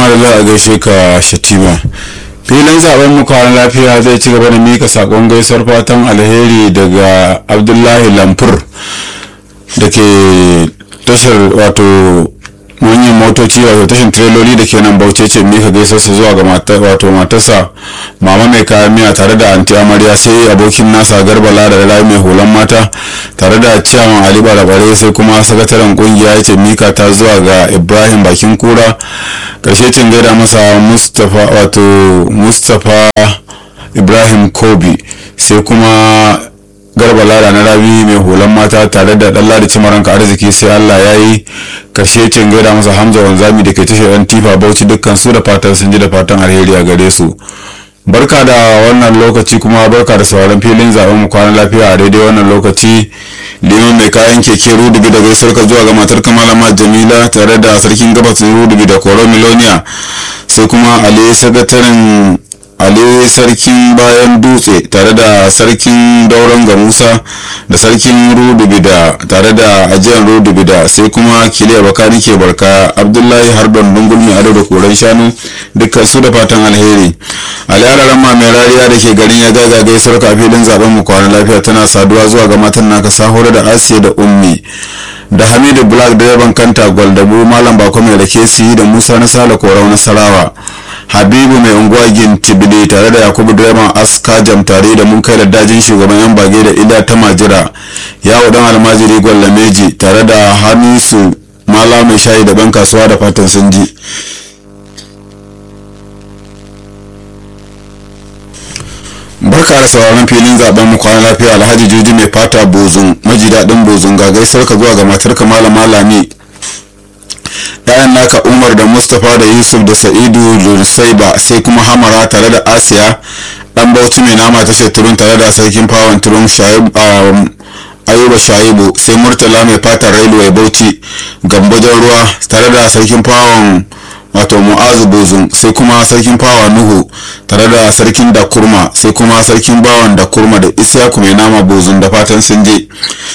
madalla a gaishe ka shatima filin zaben mu kwanan lafiya zai ci gaba da mika sakon gaisuwar fatan alheri daga abdullahi lamfur da ke tashar wato manyan motoci wato tashin tireloli da ke nan bauchi ce mika gaisuwarsa zuwa ga wato matarsa mama mai kayan miya tare da anti amarya sai abokin nasa garba lada da mai hulan mata tare da ciyaman ali barabare sai kuma sakataren kungiya ya ce mika ta zuwa ga ibrahim bakin kura karshe cin gaida masa mustapha wato mustapha ibrahim kobi sai kuma garba lara na rabi mai hulan mata tare da dan ladi cimaranka arziki sai allah ya yi karshe cin gaida masa hamza wanzami da ke tashar yan tifa bauchi dukkan su da fatan sun ji da fatan alheri a gare su barka da wannan lokaci kuma barka da sauran filin zaben mu kwanan lafiya a daidai wannan lokaci liman mai kayan keke rudubi da gaisuwar ka zuwa ga matar kamalama jamila tare da sarkin gabas rudubi da koro miloniya sai kuma ali sakataren ali sarkin bayan dutse tare da sarkin dauran ga musa da sarkin rudubida tare da ajiyar rudubida sai kuma kiliya bakani ke barka abdullahi harbin dungul mai ado da koren shanu dukkan su da fatan alheri aliyararan ma mai rariya da ke garin ya gaga gaisuwar ka filin zaben mu kwanan lafiya tana saduwa zuwa ga matan naka sahura da asiya da ummi da hamidu black direban kanta gwaldabu malam bako mai rake su da musa na sale korau nasarawa habibu mai unguwa gintibili tare da yakubu direban aska jam tare da mun kai da dajin shugaban yan bage da ila ta majira yawo dan almajiri gwallameji tare da hamisu mala mai shayi da ban kasuwa da fatan sun ji barka da sauraron filin zaben mu kwana lafiya alhaji juji mai fata bozun maji daɗin bozun ga gaisar ka zuwa ga matar ka malama lami yayan naka umar da mustapha da yusuf da sa'idu da sai kuma hamara tare da asiya dan bauchi mai nama tashar turun tare da sarkin fawon turun ayuba shaibu sai murtala mai fatan railway bauchi gambajen ruwa tare da sarkin fawon wato mu'azu bozun sai kuma sarkin fawa nuhu tare da sarkin da kurma sai kuma sarkin bawan da kurma da isyaku mai nama bozun da fatan sun je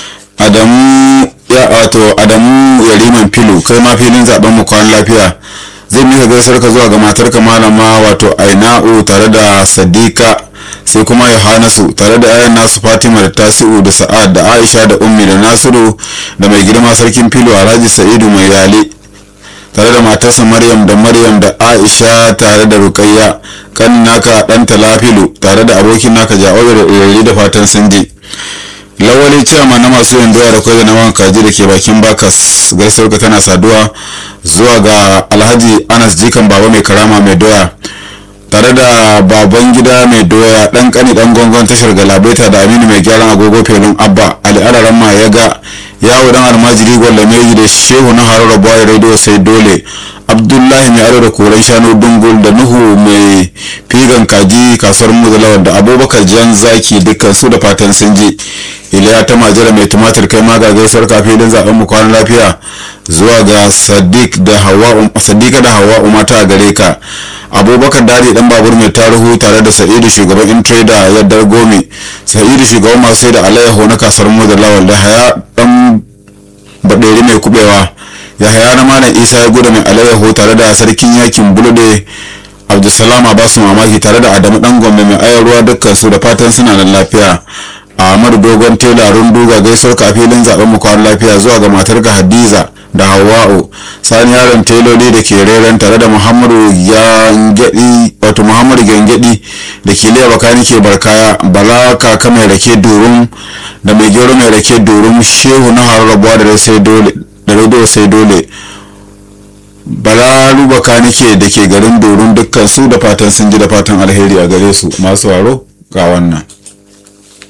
adamu ya wato adamu yariman filo kai ma filin zaben mu kwan lafiya zai mika gaisar ka zuwa ga matarka malama wato aina'u tare da sadika sai kuma yohanasu tare da yayan nasu fatima da tasi'u da sa'ad da aisha da ummi da nasiru da mai girma sarkin filo alhaji sa'idu mai yale tare da matarsa maryam da maryam da aisha tare da rukayya kan naka dan talafilu tare da abokin naka ja'obe da irari da fatan sun je lawali ciyama na masu yin doya da kwai da naman kaji da ke bakin bakas gaisuwar ka tana saduwa zuwa ga alhaji anas jikan baba mai karama mai doya tare da baban gida mai doya dan kani dan gongon tashar galabaita da aminu mai gyaran agogo felin abba ali araran ma ya ga yawo dan almajiri gwalla meji da shehu na harara boy radio sai dole abdullahi mai aro da koren shanu dungul da nuhu mai figan kaji kasuwar muzalawar da abubakar jan zaki dukkan su da fatan sun je iliya ta majira mai tumatir kai ma ga gaisuwar kafin zaben mu kwana lafiya zuwa ga sadiq da hawa sadiqa da hawa mata a gare ka abubakar dadi dan babur mai tarihu tare da sa'idu shugaban intrader yaddar gomi sa'idu shugaban masu sai da alayyaho na kasar muzalawar da haya dan baderi mai kubewa ya haya na malam isa ya gudu mai alayyaho tare da sarkin yakin bulude abdulsalam basu mamaki tare da adamu dan gombe mai ayar ruwa dukkan su da fatan suna nan lafiya ahmadu dogon tela runduga gaisuwar kafilin zaben mu kwan lafiya zuwa ga matar ga hadiza da hawa'u sani yaron teloli da ke reren tare da muhammadu gangadi wato muhammadu gangadi da ke liya bakani ke barkaya bala kaka mai rake durum da mai gero mai rake durum shehu na hararrabuwa da sai dole da radio sai dole bala rubaka nake da ke garin doron dukkan su da fatan sun ji da fatan alheri a gare su masu waro ga wannan